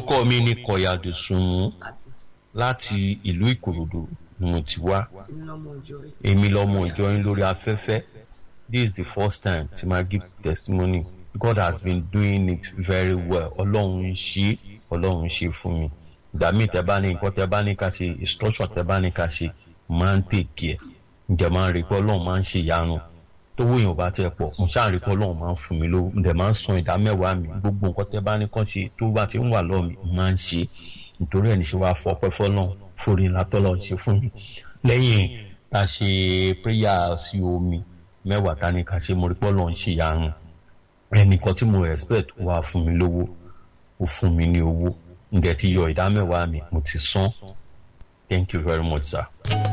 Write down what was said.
orúkọ mi ni kọ̀yàdù sùnmù láti ìlú ìkòròdú ni mo ti wá èmi lọmọ ìjọ yín lórí afẹ́fẹ́ this is the first time tí ma give testimony God has been doing it very well ọlọ́run ń ṣe ọlọ́run ń ṣe fún mi ìgbà míì tẹ bá ní nǹkan tẹ bá ní ká ṣe instruction tẹ bá ní ká ṣe máa ń tèkì ẹ ǹjẹ́ máa ń rí pé ọlọ́run máa ń ṣe ìyanu tówó èèyàn bá tẹ pọ̀ mo ṣáà rí pé ọlọ́run máa ń fún mi lówó ǹjẹ́ máa ń san ìdá mẹ́wàá mi gbogbo nǹkan tẹ bá ní kàn ṣe tó bá ti ń wà lọ́ọ̀ mi máa ń ṣe nítorí ẹ̀ ní ṣe wàá fọpẹ́ fọlọ́run forí ńlá tọ́lọ́ ṣe fún mi lẹ́yìn tá a ṣe prayer sí omi mẹ́wàá tá ní ká ṣe mo rí pé ọlọ́run ṣe ìyanu ẹnìkan tí mo respect wà fún mi lówó ó fún mi ní owó ǹjẹ́ ti yọ ìdá mẹ́wàá mi mo ti san thank you very much sir.